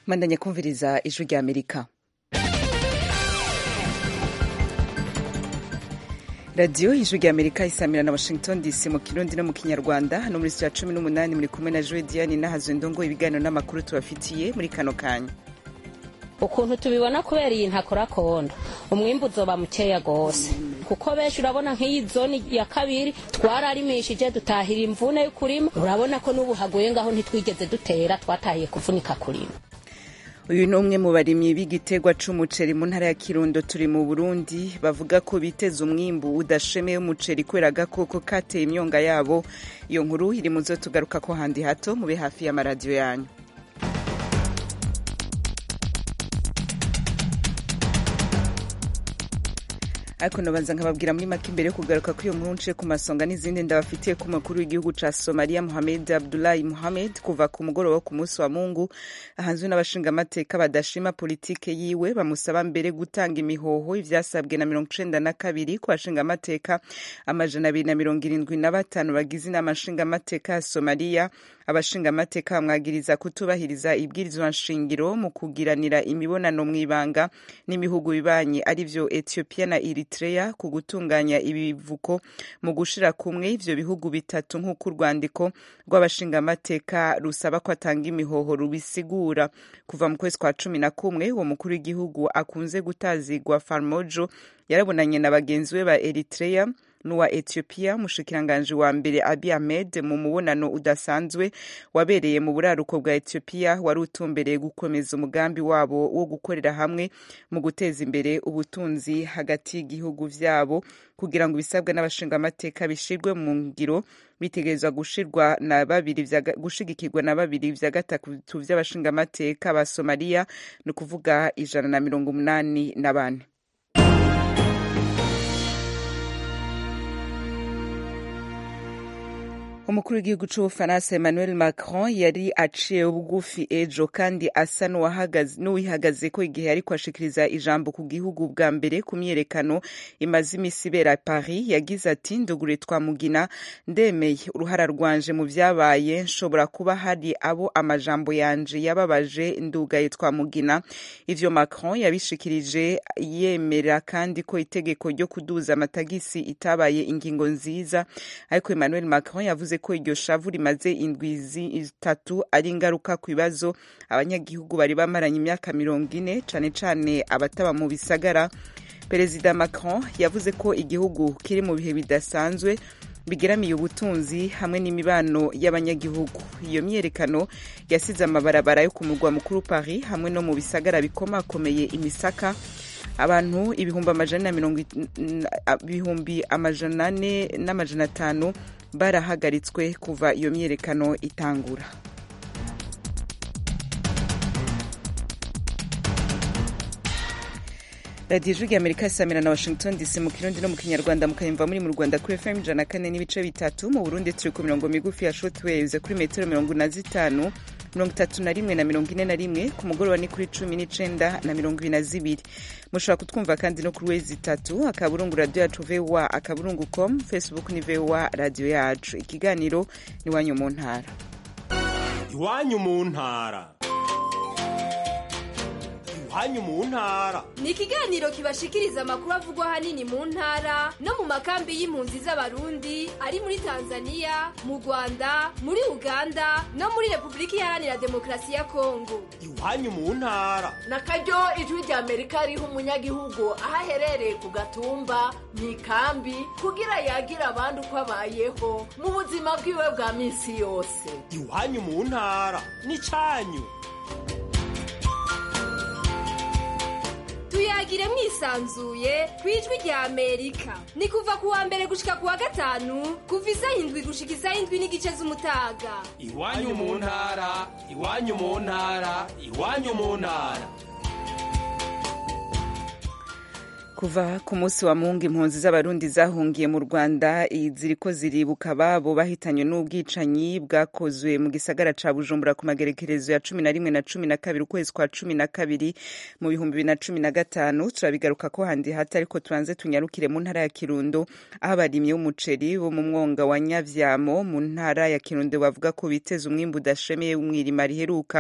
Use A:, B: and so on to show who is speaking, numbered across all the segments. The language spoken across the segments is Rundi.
A: mandanye kumviriza ijwi rya amerika radiyo ijwi rya amerika isamira na washington dc mu kirundi no mu kinyarwanda no muri ya cumi n'umunani muri kumwe na joe diane n'ahazwe ndongo ibiganiro n'amakuru tubafitiye muri kano kanya
B: ukuntu tubibona kubera iyi ntakora kondo umwimbu uzoba mukeya gose kuko benshi urabona nk'iyi zone ya kabiri twararimishije dutahira imvune yo kurima urabona ko n'ubu haguye ngaho ntitwigeze dutera twatahiye kuvunika kurima
A: uyu ni umwe mu barimyi b'igiterwa c'umuceri mu ntara ya kirundo turi mu burundi bavuga ko biteza umwimbu udashemeye umuceri kubera agakoko kateye imyonga yabo iyo nkuru iri mu zo tugaruka ko handi hato mube hafi y'amaradiyo yanyu ariko nabanza nkababwira muri make imbere yo kugaruka kuri iyo nkuru nce ku masonga n'izindi ndabafitiye ku mukuru w'igihugu ca somaliya muhamed abdulahi muhamed kuva ku mugoroba wo ku munsi wa mungu ahanzwe n'abashingamateka badashima politike yiwe bamusaba mbere gutanga imihoho ivyasabwe na mirongo icenda na kabiri ku bashingamateka amajana abiri na mirongo irindwi na batanu bagize inama nshingamateka ya somaliya abashingamateka bamwagiriza kutubahiriza ibwirizwa nshingiro mu kugiranira imibonano mw'ibanga n'imihugu bibanyi arivyo ethiopia na eritrea ku gutunganya ibivuko mu gushira kumwe ivyo bihugu bitatu nk'uko urwandiko rw'abashingamateka rusaba ko atanga imihoho rubisigura kuva mu kwezi kwa cumi na kumwe uwo mukuru w'igihugu akunze gutazigwa farmojo yarabonanye na bagenzi be ba eritrea n'uwa ethiopia umushikiranganji wa mbere abi ahmed mu mubonano udasanzwe wabereye mu buraruko bwa ethiopia wari utumbereye gukomeza umugambi wabo wo gukorera hamwe mu guteza imbere ubutunzi hagati y'igihugu vyabo kugira ngo ibisabwa n'abashingamateka bishirwe mu ngiro bitegerezwa gushirwa na babiri gushigikirwa na babiri vya gatatu vy'abashingamateka ba somaliya ni ukuvuga ijana na mirongo umunani na bane umukuru w'igihugu c'ubufaransa emmanuel macron yari aciye bugufi ejo kandi asa n'uwihagaze ko igihe ariko ashikiriza ijambo ku gihugu bwa mbere ku myiyerekano imaze imisi ibera paris yagize ati ndugure twamugina ndemeye uruhara rwanje mu vyabaye nshobora kuba hari abo amajambo yanje yababaje ndugaye twamugina ivyo macron yabishikirije yemera kandi ko itegeko ryo kuduza amatagisi itabaye ingingo nziza ariko emmanuel macron yavuze ko iryo shavu rimaze indwi zitatu ari ingaruka ku bibazo abanyagihugu bari bamaranye imyaka mirongo ine cane cane abataba mu bisagara perezida macron yavuze ko igihugu kiri mu bihe bidasanzwe bigeramiye ubutunzi hamwe n'imibano y'abanyagihugu iyo myiyerekano yasize amabarabara yo ku murwa mukuru paris hamwe no mu bisagara bikomakomeye imisaka abantu ibihumbi amajana mirongo ibihumbi amajana ane n'amajana atanu barahagaritswe kuva iyo myiyerekano itangura radiyo ijwi amerika isamira na washington dc mu kirundi no mu kinyarwanda mukayumva muri mu rwanda kuri fm ijana na kane n'ibice bitatu mu burundi turi ku mirongo migufi ya shotwaves kuri metero mirongo na zitanu mirongo itatu na rimwe na mirongo ine na rimwe ku mugoroba ni kuri cumi n'icenda na mirongo ibiri na zibiri mushobora kutwumva kandi no kuri wezi itatu akaburungu radiyo yacu voa akaburungu com facebook ni voa radiyo yacu ikiganiro ni iwanyu mu ntara
C: iwanyu mu ntara iwanyu mu ntara
D: ni ikiganiro kibashikiriza amakuru avugwa ahanini mu ntara no mu makambi y'impunzi z'abarundi ari muri tanzania mu rwanda muri uganda no muri repubulika iharanira demokarasi ya kongo
C: iwanyu mu ntara
E: na karyo ijwi rya amerika riha umunyagihugu aho aherereye ku gatumba mu ikambi kugira yagira abandi uko abayeho mu buzima bwiwe bwa minsi yose
C: iwanyu mu ntara ni cyanyu
D: tuyagire mwisanzuye ku ijwi rya amerika ni kuva ku wa mbere gushika ku wa gatanu kuva isaha indwi gushika isaha indwi n'igice z'umutaga
C: iwanyu mu ntara iwanyu mu ntara iwanyu mu ntara
A: kuva ku munsi wa mungu impunzi z'abarundi zahungiye mu rwanda ziriko ziribuka ababo bahitanywe n'ubwicanyi bwakozwe mu gisagara ca bujumbura ku magerekerezo ya cumi na rimwe na cumi na kabiri ukwezi kwa cumi na kabiri mu bihumbi bibiri na cumi na gatanu turabigaruka ko handi hati ariko tubanze tunyarukire mu ntara ya kirundo aho abarimyi b'umuceri bo mu mwonga wa nyavyamo mu ntara ya kirundo bavuga ko biteza umwimbu udashemeye w'umwirima riheruka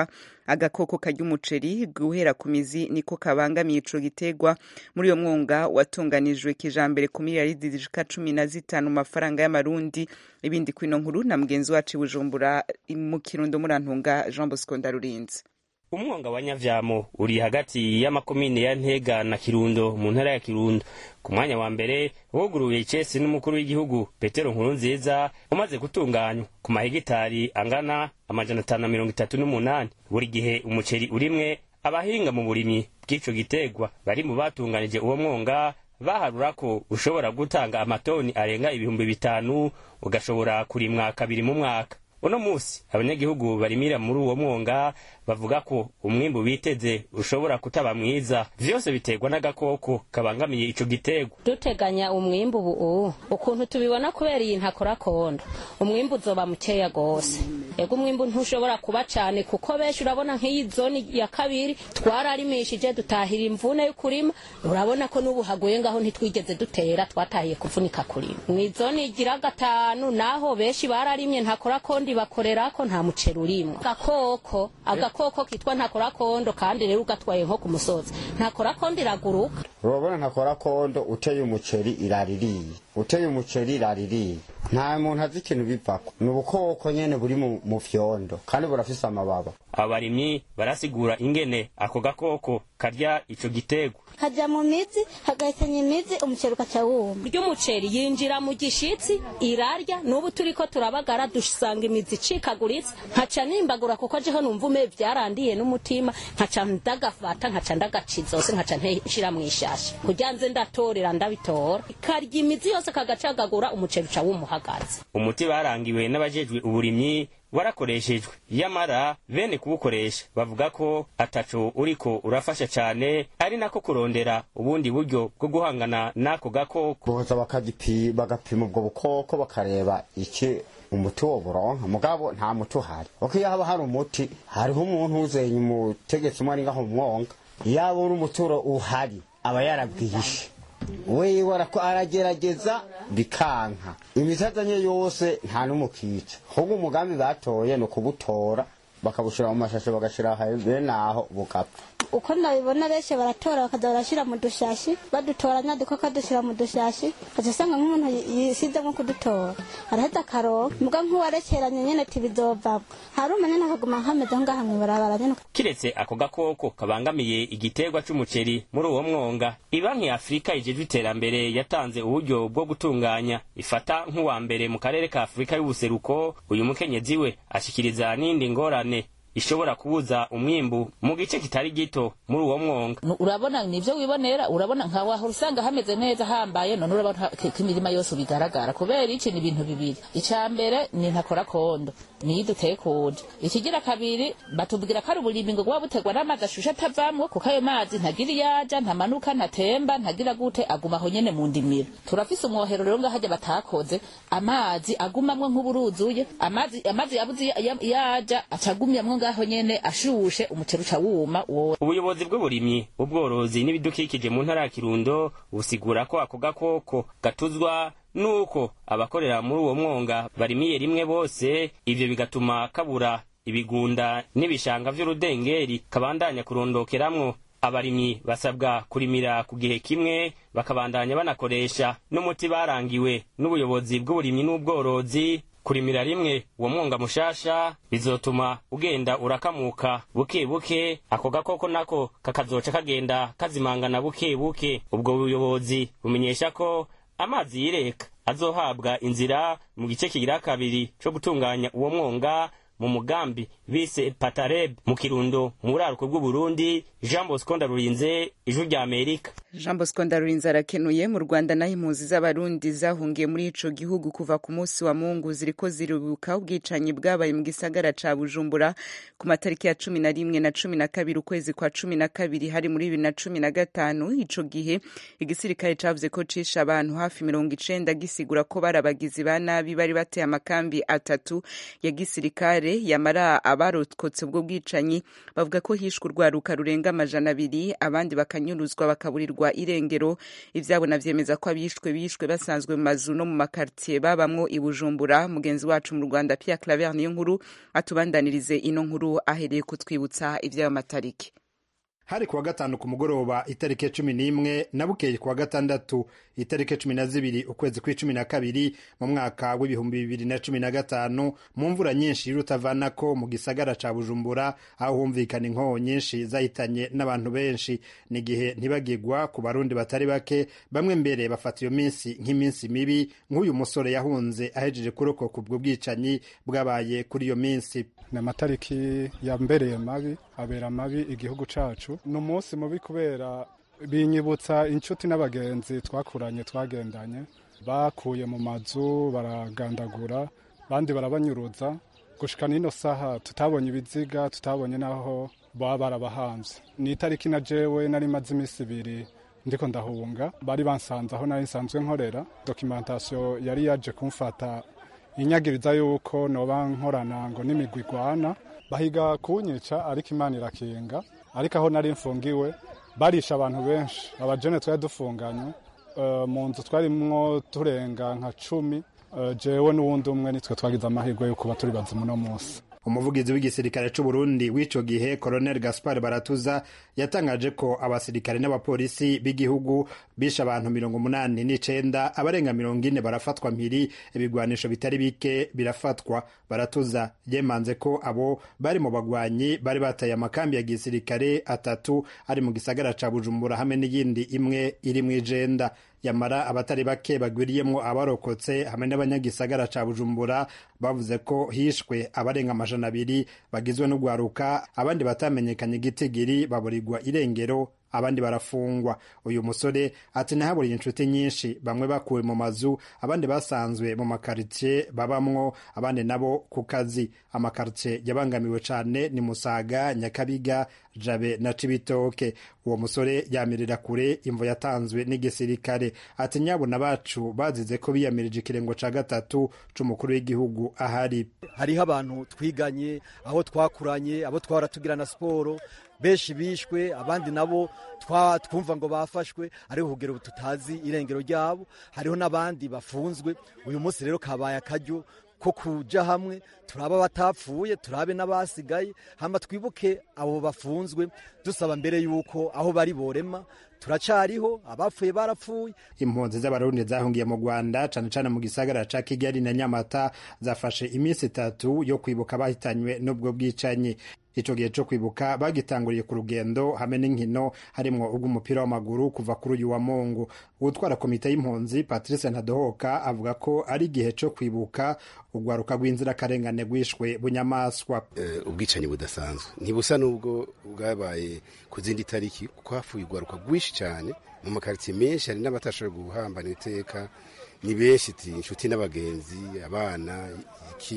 A: agakoko karya umuceri guhera ku mizi niko kabangamiye ico gitegwa muri uyo mwonga watunganijwe kijambere ku miliyaridi zishika cumi na zitanu mu mafaranga y'amarundi ibindi kwino nkuru na mugenzi wacu i bujumbura mu kirundo murantunga jean bosco ndarurinze
F: umwonga wa nyavyamo uri hagati y'amakomine ya ntega na kirundo mu ntara ya kirundo ku mwanya wa mbere wuguruye icesi n'umukuru w'igihugu petero nkuru nziza umaze gutunganywa ku mahegitari angana amajana atanu na mirongo itatu n'umunani buri gihe umuceri urimwe abahinga mu burimyi bw'ico gitegwa bari mu batunganije uwo mwonga baharura ko ushobora gutanga amatoni arenga ibihumbi bitanu ugashobora kurimwa kabiri mu mwaka uno musi abanyagihugu barimira muri uwo mwonga bavuga ko umwimbu biteze ushobora kutaba mwiza vyose biterwa n'agakoko kabangamiye ico gitegwa
B: duteganya umwimbu ubu ukuntu tubibona kubera iyi ntakora kondo umwimbu uzoba mukeya gose ego umwimbu ntushobora kuba cane kuko benshi urabona nk'iyi zoni ya kabiri twararimishije dutahira imvune y'ukurima urabona ko n'ubu haguye ngaho ntitwigeze dutera twatahiye kuvunika kurima mw'izoni igira gatanu naho benshi bararimye ntakora kondo bakorerako nta muceri urimwo agakoko agakoko kitwa ntakora kondo kandi rero ugatwaye nko ku musozi ntakora kondo iraguruka
G: urabona ntakora kondo uteye umuceri iraririye uteye umuceri iraririye nta muntu azi ikintu bivako ni ubukoko nyene buri mu mu vyondo kandi burafise amababa
F: abarimyi barasigura ingene ako gakoko karya ico gitegwa
H: kaja mu mizi hagahitanya imizi umuceri ugaca wuma
B: ry'umuceri yinjira mu gishitsi irarya n'ubu turiko turabagara dusanga imizi icikaguritse nkaca nimbagura kuko jeho numva ume vyarandiye n'umutima nkaca ndagafata nkaca ndagaca zose nkaca nshira mw'ishashi kugira nze ndatorera ndabitora karya imizi yose kagacagagura umuceri uca wumuhagaze
F: umuti barangiwe n'abajejwe uburimyi warakoreshejwe yamara bene kuwukoresha bavuga ko ataco uriko urafasha cane ari nako kurondera ubundi buryo bwo guhangana n'ako gakoko
G: boza bakagipi bagapima ubwo bukoko bakareba iki umuti wo buronka mugabo nta muti uhari kuko iyo haba hari umuti hariho umuntu uzenya umutegetsi umwe ari ngaho mu mwonga iyo abona umuturo uhari aba yarabwihishe wewe arako aragerageza bikanka imitazanye yose nta n'umukica ahubwo umugambi batoye ni ukubutora bakabushira mu mashashe bagashira bene aho bugapfa
H: uko ndabibona benshi baratora bakaza barashira mu dushashi badutoranya dukoko dushyira mu dushashi ukaca usanga nk'umuntu yisize nko kudutora araheza akaronka mbwa nk'uwarekeranye nyene ati bizovamwo hari umanyene akaguma nkameze ngaha mw'ibarabara nyene
F: kiretse ako gakoko kabangamiye igiterwa c'umuceri muri uwo mwonga ibanki ya afurika ijejwe iterambere yatanze uburyo bwo gutunganya ifata nk'uwa mbere mu karere ka afurika y'ubuseruko uyu mukenyezi we ashikiriza n'indi ngorane ishobora kubuza umwimbu mu gice kitari gito muri uwo mwonga
I: urabona nivyo wibonera urabona nka wahora usanga hameze neza hambaye none urabona ko imirima yose bigaragara kubera iki ni ibintu bibiri ica mbere ni ntakora kondo niyo duteye kuje ikigira kabiri batubwira ko ari uburimbi ngo buba butegwa n'amazi ashushe atavamwo kuko ayo mazi ntagira iyaja ntamanuka ntatemba ntagira gute aguma aho nyene mu ndimiro turafise umwohero rero ngahajya batakoze amazi agumamwo nk'uburuzuye amazi amazi yabuze yaja acagumyamwo ngaho nyene ashushe umuceri uca wuma wose
F: ubuyobozi bw'uburimyi ubworozi n'ibidukikije mu ntara ya kirundo busigura ko ako gakoko gatuzwa nuko abakorera muri uwo mwonga barimiye rimwe bose ivyo bigatuma kabura ibigunda n'ibishanga vy'urudengeri kabandanya kurondokeramwo abarimyi basabwa kurimira ku gihe kimwe bakabandanya banakoresha n'umuti barangiwe n'ubuyobozi bw'uburimyi n'ubworozi kurimira rimwe uwo mwonga mushasha bizotuma ugenda urakamuka buke buke ako gakoko nako kakazoca kagenda kazimangana buke buke ubwo buyobozi bumenyesha ko amazi yireka azohabwa inzira mu gice kigira kabiri co gutunganya uwo mwonga mu mugambi bise patareb mu kirundo mu buraruko bw'uburundi jean bosco ndarurinze ijwi rya amerika
A: jean bosco ndarurinze arakenuye mu rwanda naho impunzi z'abarundi zahungiye muri ico gihugu kuva ku munsi wa mungu ziriko zirubuka ubwicanyi bwabaye mu gisagara ca bujumbura ku matariki ya cumi na rimwe na cumi na kabiri ukwezi kwa cumi na kabiri hari muri bibiri na cumi na gatanu ico gihe igisirikare cavuze ko cishe abantu hafi mirongo icenda gisigura ko bari abagizi ba nabi bari bateye amakambi atatu ya gisirikare gisirikare yamara abarokotse ubwo bwicanyi bavuga ko hishwe urwaruka rurenga amajana abiri abandi bakanyuruzwa bakaburirwa irengero ivyabo navyemeza ko abishwe bishwe basanzwe mu mazu no mu makartier babamwo i Bujumbura mugenzi wacu mu Rwanda Pierre Claver niyo nkuru atubandanirize ino nkuru ahereye kutwibutsa ivy'ayo matariki
J: hari kuwa gatanu ku mugoroba itariki cumi n'imwe na bukeye kuwa gatandatu itariki cumi na zibiri ukwezi kw'icumi na kabiri mu mwaka w'ibihumbi bibiri na cumi na gatanu mu mvura nyinshi y'urutavanako mu gisagara ca bujumbura aho humvikana inkoho nyinshi zahitanye n'abantu benshi ni igihe ntibagigwa ku barundi batari bake bamwe mbere bafata iyo minsi nk'iminsi mibi nk'uyu musore yahunze ahejeje kurokoka ubwo bwicanyi bwabaye kuri iyo minsi
K: ni amatariki yambereye mabi abera mabi igihugu cacu ni umunsi mubi kubera binyibutsa inshuti n'abagenzi twakuranye twagendanye bakuye mu mazu baragandagura bandi barabanyuruza gushika n'ino saha tutabonye ibiziga tutabonye n'aho baba barabahanze ni itariki na jewe nari maze iminsi ibiri ndiko ndahunga bari bansanze aho nari nsanzwe nkorera dokimentasiyo yari yaje kumfata inyagiriza yuko noba nkorana ngo n'imigwi igwana bahiga kunyica ariko imana irakinga ariko aho nari mfungiwe barisha abantu benshi abajene twari dufunganye uh, mu nzu twarimwo turenga nka cumi uh, jewe n'uwundi umwe nitwe twagize amahirwe yo kuba turi bazimu uno munsi
J: umuvugizi w'igisirikare c'u Burundi w'ico gihe Colonel Gaspar Baratuza yatangaje ko abasirikare n'abapolisi b'igihugu bishe abantu mirongo umunani n'icenda abarenga mirongo ine barafatwa mpiri ibigwanisho bitari bike birafatwa Baratuza yemanze ko abo bari mu bagwanyi bari bataye amakambi ya gisirikare atatu ari mu gisagara ca Bujumbura hamwe n'iyindi imwe iri mw'ijenda yamara abatari bake bagwiriyemwo abarokotse hamwe n'abanyagisagara ca Bujumbura bavuze ko hishwe abarenga amajana abiri bagizwe n'ugwaruka abandi batamenyekanye igitigiri baburirwa irengero abandi barafungwa uyu musore ati nahaburiye inshuti nyinshi bamwe bakuwe mu mazu abandi basanzwe mu makaritsiye babamwo abandi nabo ku kazi amakaritsiye yabangamiwe cane ni musaga nyakabiga jabe na cibitoke uwo musore yamirira kure imvo yatanzwe n'igisirikare ati nyabona bacu bazize ko biyamirije ikirengo ca gatatu c'umukuru w'igihugu ahari
L: hariho abantu twiganye aho twakuranye abo twahora tugira na siporo benshi bishwe abandi nabo twumva ngo bafashwe ariko kugera ubu tutazi irengero ryabo hariho n'abandi bafunzwe uyu munsi rero kabaye akaryo ko kuja hamwe turabe abatapfuye turabe n'abasigaye hama twibuke abo bafunzwe dusaba mbere yuko aho bari borema turacariho abapfuye barapfuye
J: impunzi z'abarundi zahungiye mu rwanda cane cane mu gisagara ca kigali na nyamata zafashe iminsi itatu yo kwibuka bahitanywe n'ubwo bwicanyi ico gihe co kwibuka bagitanguriye ku rugendo hamwe n'inkino harimwo urw'umupira w'amaguru kuva kuri uyu wa mungu uwutwara komite y'impunzi patrice ntadohoka avuga ko ari igihe co kwibuka urwaruka rw'inzirakarengane rwishwe bunyamaswa
M: uh, ubwicanyi budasanzwe ntibusa n'ubwo bwabaye ku zindi tariki kuko hafuye urwaruka rwinshi cyane mu makaritsiye menshi hari n'abatashoboye guhambana iteka ni benshi inshuti n'abagenzi abana iki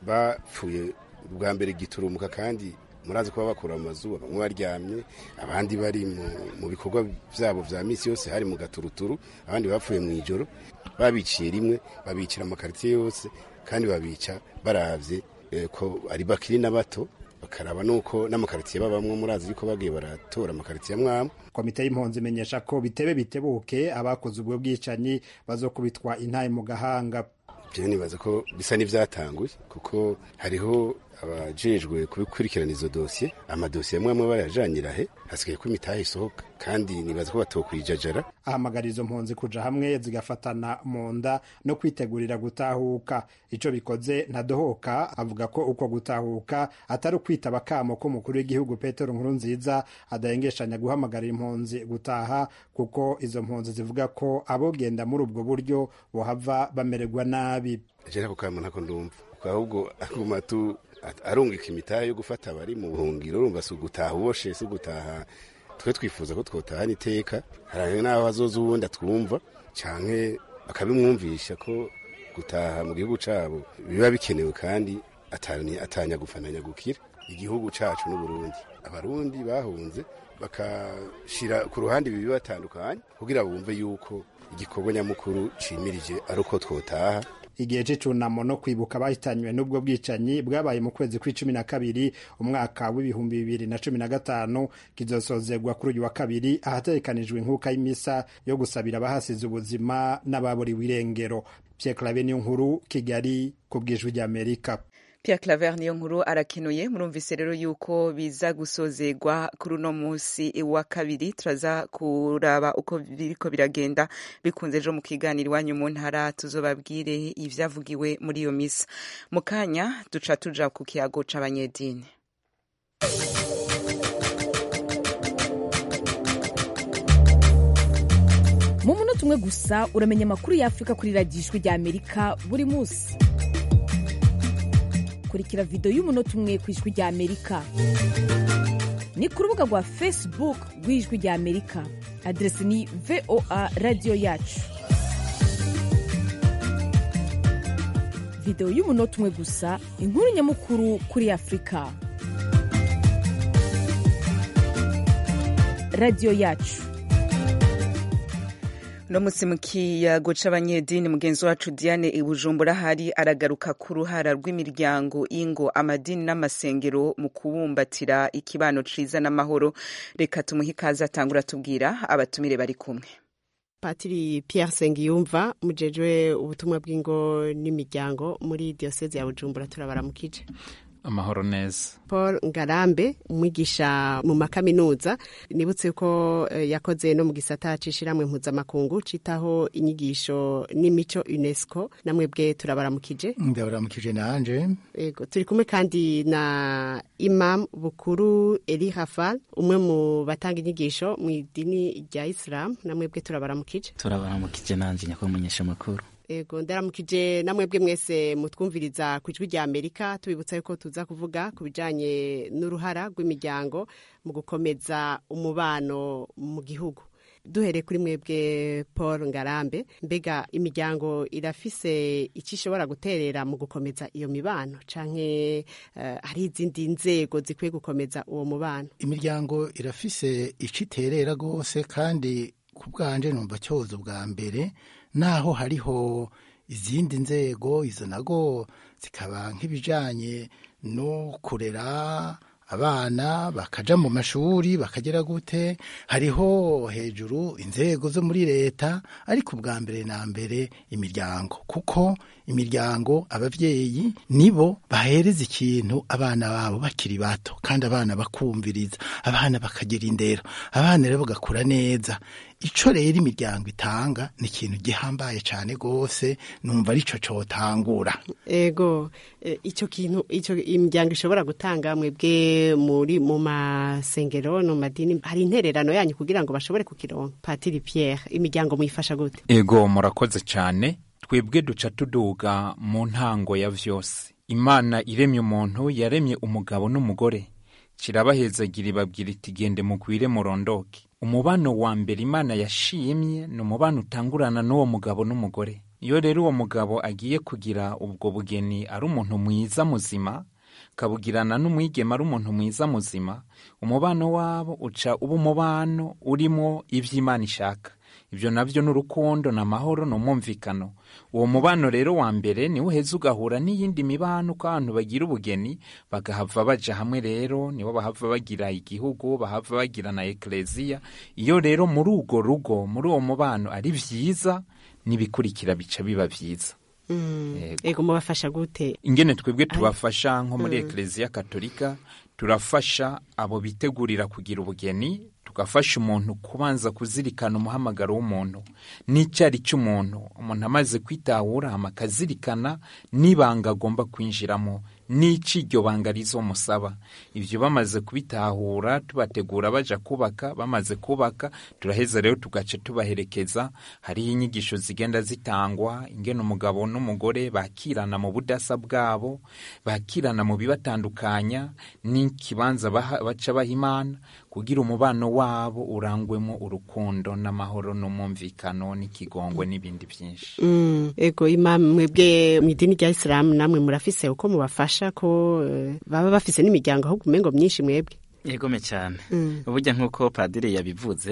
M: bapfuye bwa mbere giturumuka kandi murazi kuba bakura mu mazu bamwe baryamye abandi bari mu bikorwa byabo vya misi yose hari mu gaturuturu abandi bapfuye mu ijoro babiciye rimwe babicira amakaritsiye yose kandi babica baravye ko ari bakiri na bato bakaraba nuko n'amakaritsiye babamwe murazi yuko bagiye baratora amakaritsiye amwamwe
J: komite y'impunzi imenyesha ko bitebe bitebuke abakoze ubwo bwicanyi bazokubitwa intaye mu gahanga
M: je nibaza ko bisa n'ivyatanguye kuko hariho abajejwe kubikurikirana izo dosiye amadosiye amwe amwe barajanira he hasigaye ko imitahe isohoka kandi nibaza ko batokwijajara
J: ahamagara izo mpunzi kuja hamwe zigafatana mu nda no kwitegurira gutahuka ico bikoze ntadohoka avuga ko uko gutahuka atari ukwitaba akamo k'umukuru w'igihugu petero nkuru nziza adahengeshanya guhamagarira impunzi gutaha kuko izo mpunzi zivuga ko abogenda muri ubwo buryo bohava bamererwa nabi
M: je nako kamo ntako ndumva ahubwo aguma tu arungika imitahe yo gufata abari mu buhungiro urumva si ugutaha uboshe si ugutaha twe twifuza ko twotahana iteka hari n'aho hazoza uwundi atwumva canke bakabimwumvisha ko gutaha mu gihugu cabo biba bikenewe kandi atanya gufananya gukira igihugu cacu n'uburundi abarundi bahunze bakashira ku ruhande ibi batandukanye kugira bumve yuko igikorwa nyamukuru cimirije ari uko twotaha
J: igihe c'icunamo no kwibuka abahitanywe n'ubwo bwicanyi bwabaye mu kwezi kw'icumi na kabiri umwaka w'ibihumbi bibiri na cumi na gatanu kizosozerwa kuri uyu wa kabiri ahategekanijwe inkuka y'imisa yo gusabira abahasize ubuzima n'ababuriwe irengero Pierre Claver niyo nkuru Kigali ku bw'ijwi ry'Amerika
A: Pierre Claver niyo nkuru arakenuye murumvise rero yuko biza gusozegwa kuri uno munsi wa kabiri turaza kuraba uko biriko biragenda bikunze ejo mu kiganiro iwanyu mu ntara tuzobabwire ivyavugiwe muri iyo misa mu kanya duca tuja ku kiyago c'abanyedini
N: mu munota umwe gusa uramenya amakuru y'afurika kuri radiyo ijwi rya amerika buri munsi kurikira videwo y'umunota umwe ku ijwi rya amerika ni ku rubuga rwa facebook rw'ijwi rya amerika aderesi ni voa radiyo yacu videwo y'umunota umwe gusa inkuru nyamukuru kuri afurika radiyo yacu
A: no musi mu kiyago c'abanyedini mugenzi wacu Diane Ibujumbura hari aragaruka ku ruhara rw'imiryango ingo amadini n'amasengero mu kubumbatira ikibano ciza n'amahoro reka tumuhe ikaze atangura tubwira abatumire bari kumwe
O: patiri Pierre Sengiyumva mujejwe ubutumwa bw'ingo n'imiryango muri diocese ya Bujumbura turabaramukije
P: amahoro neza
O: paul ngarambe umwigisha mu makaminuza nibutse ko eh, yakoze no mu gisata c'ishiramwe mpuzamakungu citaho inyigisho n'imico unesco namwe bwe turabaramukije
Q: ndabaramukije nanje
O: ego turi kumwe kandi na imam bukuru eli hafal umwe mu batanga inyigisho mu idini rya islam namwe bwe turabaramukije
R: turabaramukije nanje nyakumenyesha amakuru
O: ego ndaramukije namwebwe mwese mutwumviriza ku ijwi rya amerika tubibutsa yuko tuza kuvuga ku bijanye n'uruhara rw'imiryango mu gukomeza umubano mu gihugu duhereye kuri mwebwe paul ngarambe mbega imiryango irafise icyo ishobora guterera mu gukomeza iyo mibano canke uh, hari izindi nzego zikwiye gukomeza uwo mubano
Q: imiryango irafise icyo iterera rwose kandi ku bwanje numva cyozo bwa mbere naho hariho izindi nzego izo nago zikaba nk'ibijanye no kurera abana bakaja mu mashuri bakagera gute hariho hejuru inzego zo muri leta ariko ubwa mbere na mbere imiryango kuko imiryango abavyeyi nibo bahereza ikintu abana babo bakiri bato kandi abana bakumviriza abana bakagira indero abana rero bagakura neza ico rero imiryango itanga ni ikintu gihambaye cane gose numva arico cotangura
O: ego e, ico kintu ico imiryango ishobora gutanga mwebwe muri mu masengero no madini hari intererano yanyu kugira ngo bashobore kukironka patiri Pierre imiryango muyifasha gute
P: ego murakoze cyane twebwe duca tuduga mu ntango ya vyose imana iremye umuntu yaremye umugabo n'umugore kirabahezagira ibabwira iti gende mugwire murondoke umubano wa mbere imana yashimye ni umubano utangurana n'uwo mugabo n'umugore iyo rero uwo mugabo agiye kugira ubwo bugeni ari umuntu mwiza muzima kabugirana n'umwigema ari umuntu mwiza muzima umubano wabo uca uba umubano urimo ivy'imana ishaka ibyo nabyo ni urukundo ni amahoro ni umwumvikano uwo mubano rero wa mbere niwo uheza ugahura n'iyindi mibano uko abantu bagira ubugeni bagahava baja hamwe rero nibo bahava bagira igihugu bahava bagira na ekleziya iyo rero muri urwo rugo muri uwo mubano ari vyiza n'ibikurikira bica biba vyiza
O: ego mubafasha gute
P: ingene twebwe tubafasha nko muri ekleziya katolika turafasha abo bitegurira kugira ubugeni tugafasha umuntu kubanza kuzirikana umuhamagaro w'umuntu n'icyo ari cy'umuntu umuntu amaze kwitahura akazirikana n'ibanga agomba kwinjiramo n'icyo iryo banga rizomusaba ibyo bamaze kubitahura tubategura baja kubaka bamaze kubaka turaheza rero tugaca tubaherekeza hariho inyigisho zigenda zitangwa ingene umugabo n'umugore bakirana mu budasa bwabo bakirana mu bibatandukanya n'ikibanza baca baha imana kugira umubano wabo urangwemo urukundo n'amahoro n'umwumvikano n'ikigongwe n'ibindi byinshi
O: mm, ego imam mwebwe mu idini rya isilamu namwe murafise uko mubafasha ko uh, baba bafise n'imiryango ahubwo umengo myinshi mwebwe
R: yegome cyane burya nk'uko padiri yabivuze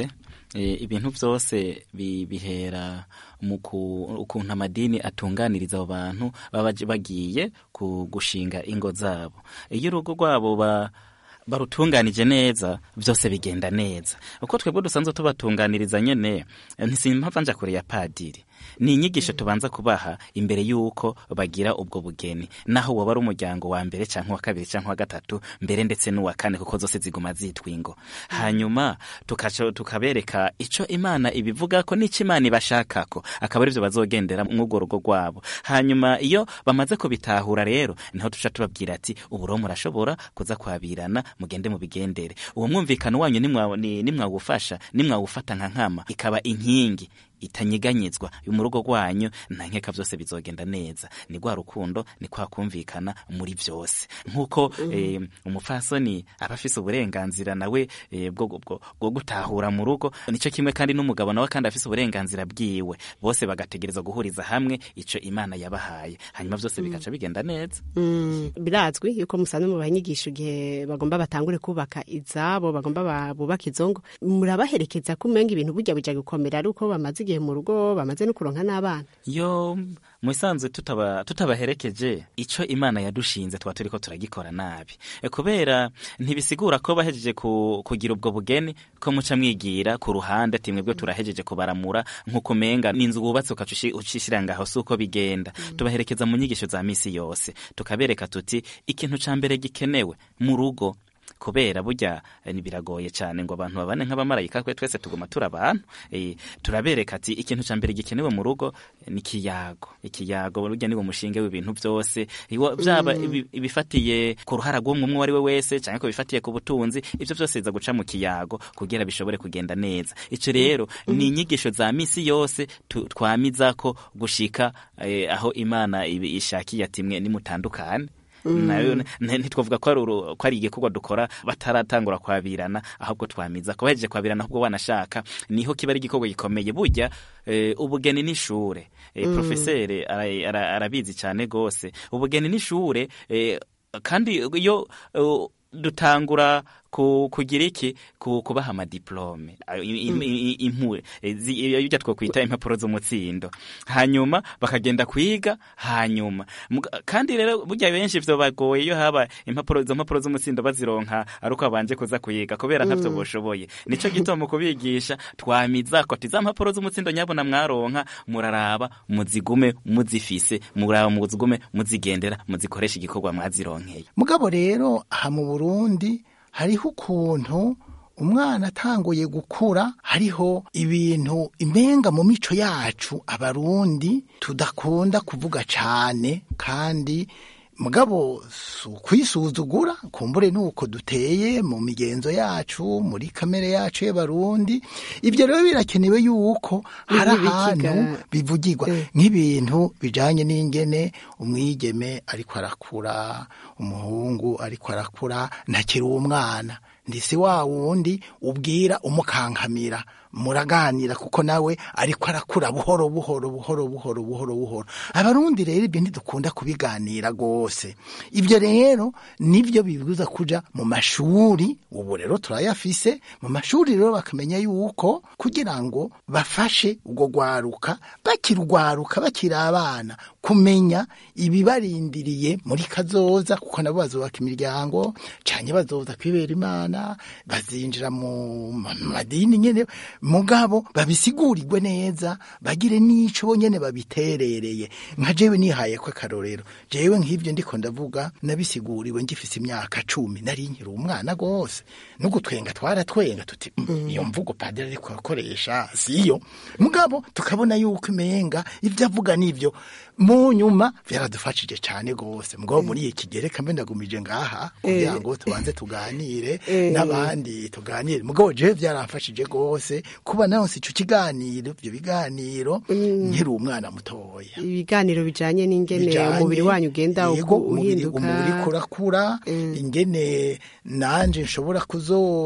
R: eh, ibintu byose bi- bihera mu ku- ukuntu amadini atunganiriza abo bantu baba bagiye ku gushinga ingo zabo iyo urugo rwabo ba barutunganije neza byose bigenda neza uko twebwe dusanzwe tubatunganiriza nyene ntisimpava nja kure ya padiri ni inyigisho tubanza kubaha imbere y'uko bagira ubwo bugeni naho waba ari umuryango wa mbere canke wa kabiri canke wa gatatu mbere ndetse n'uwa kane kuko zose ziguma zitwa ingo hanyuma tukaca- tukabereka ico imana ibivugako n'ico imana ibashakako akaba arivyo bazogendera mw'urwo rugo rwabo hanyuma iyo bamaze kubitahura rero niho tuca tubabwira ati uburo murashobora kuza kwabirana mugende mu bigendere uwo mwumvikano wanyu nimwa- ni- nimwawufasha nimwawufata nka nkama ikaba inkingi itanyeganyezwa mu rugo rwanyu nta nkeka byose bizogenda neza ni rwa rukundo ni kwa kumvikana muri byose nk'uko eh, umupfasoni aba afise uburenganzira nawe eh, bwo bwo- bwo gutahura mu rugo nicyo kimwe kandi n'umugabo nawe kandi afise uburenganzira bwiwe bose bagategereza guhuriza hamwe ico imana yabahaye hanyuma byose bigaca bigenda neza
O: Mm, birazwi yuko musanzwe mu banyigisho igihe bagomba batangure kubaka izabo bagomba ba- bubaka izongo murabaherekeza ko umenga ibintu burya bija gukomera ari uko bamaze igihe mu rugo bamaze no kuronka n'abana
R: yo mu isanzwe tutaba tutabaherekeje ico imana yadushinze tuba turiko turagikora nabi E, kubera ntibisigura ko bahejeje ku, kugira ubwo bugeni ko muca mwigira ku ruhande ati mwebwe turahejeje kubaramura nk'uko umenga n'inzu wubatse ukaca ushi- ucishira ngaho si uko bigenda tubaherekeza mu nyigisho za misi yose tukabereka tuti ikintu ca mbere gikenewe mu rugo kubera burya eh, ni biragoye cyane ngo abantu babane nk'abamarayika kwe twese tuguma turi abantu eh, turabereka ati ikintu cya mbere gikenewe mu rugo eh, ni ikiyago ikiyago burya niwo mushinge w'ibintu byose Iwo- byaba
S: Mm.
R: ibi- ibifatiye ku ruhara rw'umwe umwe uwo ari we wese cyangwa ko bifatiye ku butunzi ibyo byose biza guca mu kiyago kugira bishobore kugenda neza icyo rero ni inyigisho za misi yose tu- twamiza ko gushika eh, aho imana ibi- ishakiye ati mwe nimutandukane
S: Mm.
R: nayo n- ntitwavuga ko ari uru- ko ari igikorwa dukora bataratangura kwabirana ahubwo twamiza ko bahejeje kwabirana ahubwo banashaka niho kiba ari igikorwa gikomeye burya eh, ubugeni n'ishure eh,
S: Mm.
R: profesere ara- ara- arabizi cyane gose ubugeni n'ishure eh, kandi iyo eh, dutangura ku, kugira iki ku, kubaha amadiplome ayo- i-
S: Mm.
R: i- i- impu eh, zi- iyo ibyo twokwita impapuro z'umutsindo hanyuma bakagenda kwiga hanyuma Muga- kandi rero burya benshi vyo bagoye iyo haba impapuro izo mpapuro z'umutsindo bazironka ari uko babanje kuza kuyiga kubera ntavyo
S: Mm.
R: boshoboye nico gituma mu kubigisha twamiza ko ati za mpapuro z'umutsindo nyabona mwaronka muraraba muzigume muzifise muraba muzigume muzigendera muzikoresha igikorwa mwazironkeye
Q: mugabo rero aha mu burundi hariho ukuntu umwana atanguye gukura hariho ibintu imenga mu mico yacu abarundi tudakunda kuvuga cyane kandi mugabo si ukwisuzugura kumbure ni uko duteye mu migenzo yacu muri kamere yacu y'abarundi ibyo rero birakenewe yuko hari
O: Nk'ibikiga.
Q: ahantu bivugirwa nk'ibintu bijanye n'ingene umwigeme ariko arakura umuhungu ariko arakura ntakiri umwana ndetse wa wundi ubwira umukankamira muraganira kuko nawe ariko arakura buhoro buhoro buhoro buhoro buhoro buhoro abarundi rero ibyo ntidukunda kubiganira rwose ibyo rero nibyo bibuza kuja mu mashuri ubu rero turayafise mu mashuri rero bakamenya yuko kugira ngo bafashe ubwo rwaruka bakirwaruka bakiri abana kumenya ibibarindiriye muri kazoza kuko nabo bazubaka imiryango cyane bazoza kwibera imana bazinjira mu ma- madini nyene mugabo babisigurirwe neza bagire n'ico bo nyene babiterereye nka jewe nihaye ko akarorero jewe nk'ivyo ndiko ndavuga nabisiguriwe ngifise imyaka cumi nari nkiri umwana rwose n'ugutwenga twaratwenga tuti "Mm, iyo mvugo padiri ariko akoresha siyo mugabo tukabona yuko imenga ibyo avuga nivyo mu nyuma byaradufashije cyane rwose mugabo muri iki gereka mbe ndagumije ngaha kugira ngo tubanze tuganire
O: Eh.
Q: n'abandi tuganire mugabo jewe byaramfashije rwose kuba naronse ico kiganiro ibyo biganiro nkiri umwana mutoya
O: ibiganiro bijanye n'ingene
Q: bijanye-
O: umubiri wanyu ugenda
Q: yego,
O: uku-
Q: umubiri-
O: uhinduka
Q: umubiri uriko urakura ingene nanje nshobora kuzo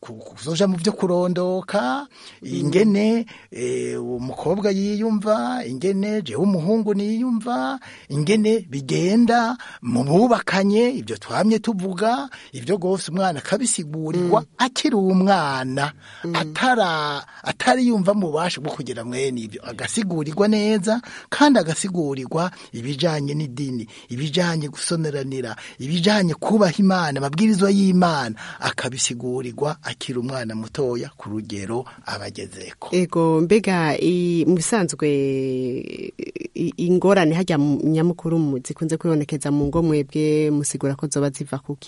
Q: kuzoja mu byo kurondoka ingene eh, umukobwa yiyumva ingene jewe umuhungu niyumva ingene bigenda mu bubakanye ibyo twamye tuvuga ibyo gose umwana akabisigurirwa akiri umwana atara atari yumva mu bubasha bwo kugira mwene ibyo agasigurirwa neza kandi agasigurirwa ibijanye n'idini ibijanye gusoneranira ibijanye kubaha imana amabwirizwa y'imana akabisigurirwa akiri umwana mutoya ku rugero abagezeko
O: ego mbega i- mu bisanzwe i- ingorane hajya mu nyamukuru mu- zikunze kwibonekeza mu ngo mwebwe musigura ko zoba ziva kuki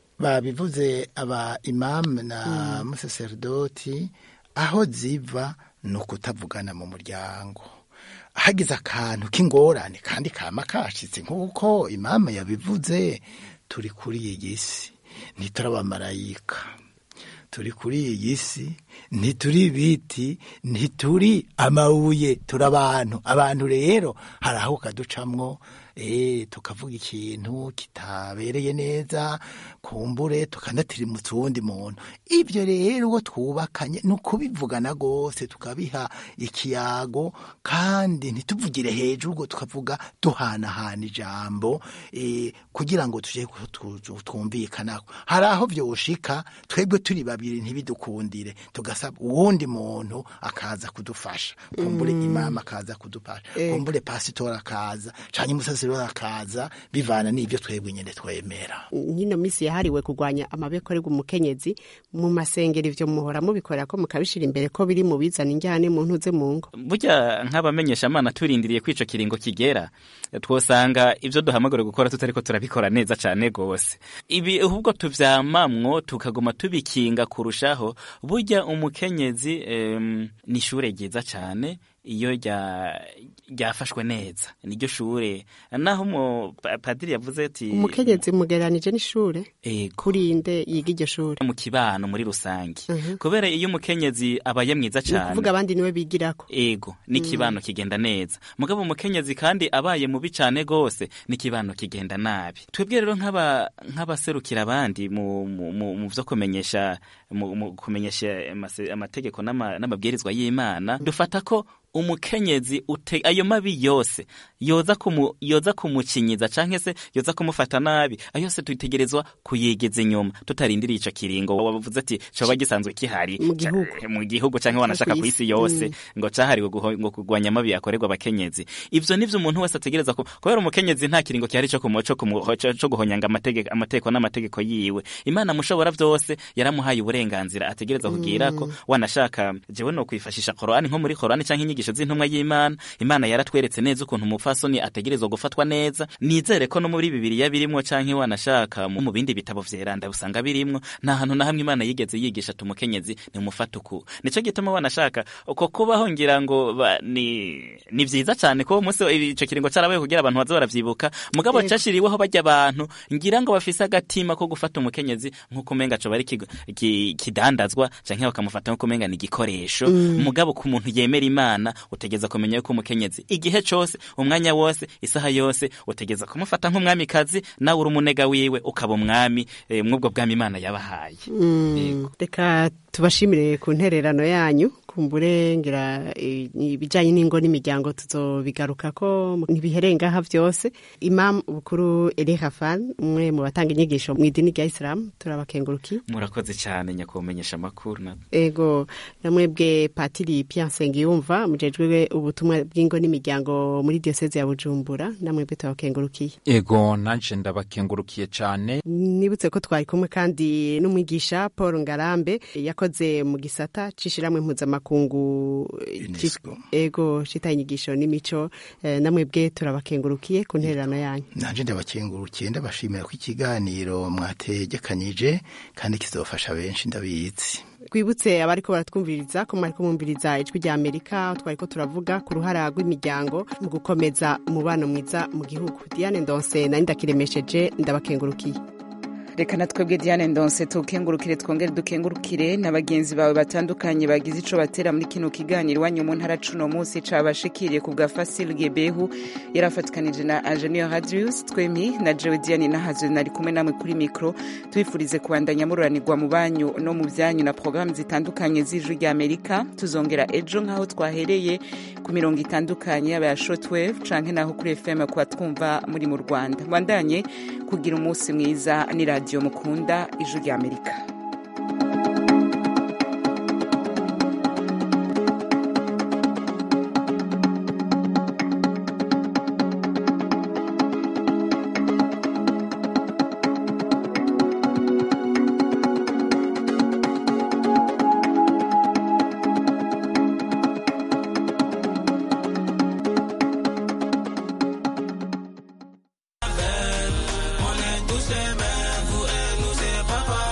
Q: babivuze aba imamu na musaserdoti aho ziva ni ukutavugana mu muryango hagize akantu k'ingorane kandi kama kashitse nk'uko imamu yabivuze turi kuri iyi si ntituri abamarayika turi kuri iyi si ntituri ibiti ntituri amabuye turi abantu abantu rero hari aho kaducamwo eh tukavuga ikintu kitabereye neza kumbure tukanatirimutsa uwundi muntu ibyo rero uwo twubakanye ni ukubivugana rwose tukabiha ikiyago kandi ntituvugire hejuru ngo tukavuga duhanahana ijambo eh, kugira ngo tuje ku- tu- tu- twumvikanako hari aho vyoshika twebwe turi babiri ntibidukundire tugasaba uwundi muntu akaza kudufasha kumbure
O: Mm.
Q: imama akaza kudufasha
O: Eh.
Q: kumbure pasitori akaza canke umusasiro akaza bivana n'ivyo twebwe nyene twemera
O: nk'ino minsi yahariwe kurwanya amabekorerwa umukenyezi mu masengero ivyo muhora mubikorera ko mukabishira imbere ko biri mu bizana injyane mu ntuze mu ngo
R: burya nk'abamenyeshamana turindiriye ko ico kiringo kigera twosanga ivyo duhamagara gukora tutariko turabikora neza cane gose ibi ahubwo tuvyamamwo tukaguma tubikinga kurushaho burya umukenyezi em, ni ishure ryiza cane iyo rya- ryafashwe neza niryo shure naho umu pa- padiri yavuze ati
O: umukenyezi mugereranije n'ishure
R: Ego.
O: kurinde yiga iryo shure
R: mu kibano muri rusange kubera iyo umukenyezi abaye mwiza
O: ni
R: cane
O: ukuvuga abandi niwe bigirako
R: ego n'ikibano kigenda neza mugabo umukenyezi kandi abaye mubi cane gose n'ikibano kigenda nabi twebwe rero nk'aba nk'abaserukira abandi mu mu mu- mu vyo kumenyesha mu mu kumenyesha amase- amategeko n'ama- n'amabwirizwa y'Imana dufata ko umukenyezi ute ayo mabi yose yoza kumu yoza kumukinyiza canke se yoza kumufata nabi ayo yose tutegerezwa kuyegeza inyuma tutarindiriye ico kiringo wavuze ati coba gisanzwe kihari
O: Mu gihugu.
R: ca- mu gihugu canke wanashaka ku isi yose ngo cahariwe guho- ngo kurwanya amabi yakorerwa abakenyezi ivyo nivyo umuntu wese ategereza ku kubera umukenyezi nta kiringo kihari co kumu- co kumu- co- co guhonyanga amategeko amategeko n'amategeko yiwe imana mushobora vyose yaramuhaye uburenganzira ategereza kugira ko wanashaka jewe no kwifashisha korani nko muri korani canke inyigisho z'intumwa y'imana imana yaratweretse neza ukuntu umupfasoni ategerezwa gufatwa neza nizere ko no muri bibiliya birimwo canke wanashaka mu mu bindi bitabo vyeranda usanga birimwo nta hantu na hamwe imana yigeze yigisha ati umukenyezi ni umufata uku nico gituma wanashaka uko kubaho ngira ngo ba- ni ni vyiza cane ko umunsi ico kiringo carabaye kugira abantu baze baravyibuka mugabo
O: Yego.
R: cashiriweho barya abantu ngira ngo bafise agatima ko gufata umukenyezi nk'uko umenga coba ari ikigo- ki- kidandazwa canke bakamufata nk'uko umenga ni igikoresho
O: Mm.
R: mugabo ku muntu yemera imana utegeza kumenya yuko umukenyezi igihe cose umwanya wose isaha yose utegeza kumufata nk'umwamikazi nawe uri umunega wiwe ukaba umwami eh, mw'ubwo bwami imana yabahaye
O: Mm, reka tubashimire ku ntererano yanyu kumbure ngira eh, ibijanye n'ingo n'imiryango tuzobigarukako ntibiherengaha vyose imam bukuru Eli Hafan umwe mu batanga inyigisho mu idini rya Islam turabakenguruki
R: murakoze cyane nyakumenyesha amakuru na
O: ego namwebwe patiri Pierre Nsengiyumva mujejwe ubutumwa bw'ingo n'imiryango muri diocese ya Bujumbura namwebwe tubakengurukiye
P: ego nanje ndabakengurukiye cane
O: nibutse ko twari kumwe kandi n'umwigisha paul ngarambe yakoze mu gisata c'ishiramwe mpuzamakungu ci- ego citaye inyigisho n'imico eh, namwebwe turabakengurukiye ku ntererano yanyu
Q: nanje ndabakengurukiye ndabashimira ko ikiganiro mwategekanije kandi kizofasha benshi ndabizi
O: twibutse abariko baratwumviriza ko mwariko mwumviriza ijwi rya amerika aho twariko turavuga ku ruhara rw'imiryango mu gukomeza umubano mwiza mu gihugu diane ndonse nari ndakiremesheje ndabakengurukiye
A: reka na twebwe diane ndonse tukengurukire twongere dukengurukire na bagenzi bawe batandukanye bagize ico batera muri kino kiganiro iwanyu mu ntara cuno munsi cabashikiriye ku bwa fasil gebehu yarafatikanije na ingenieur radius twemi na jewe diane nahazwe nari kumwe namwe kuri mikro tubifurize kubandanya mururanirwa mu banyu no mu vyanyu na programu zitandukanye z'ijwi rya amerika tuzongera ejo nk'aho twahereye ku mirongo itandukanye yaba ya shortwave canke naho kuri fm kuba twumva muri mu rwanda mwandanye kugira umunsi mwiza ni radiyo mukunda ijwi rya amerika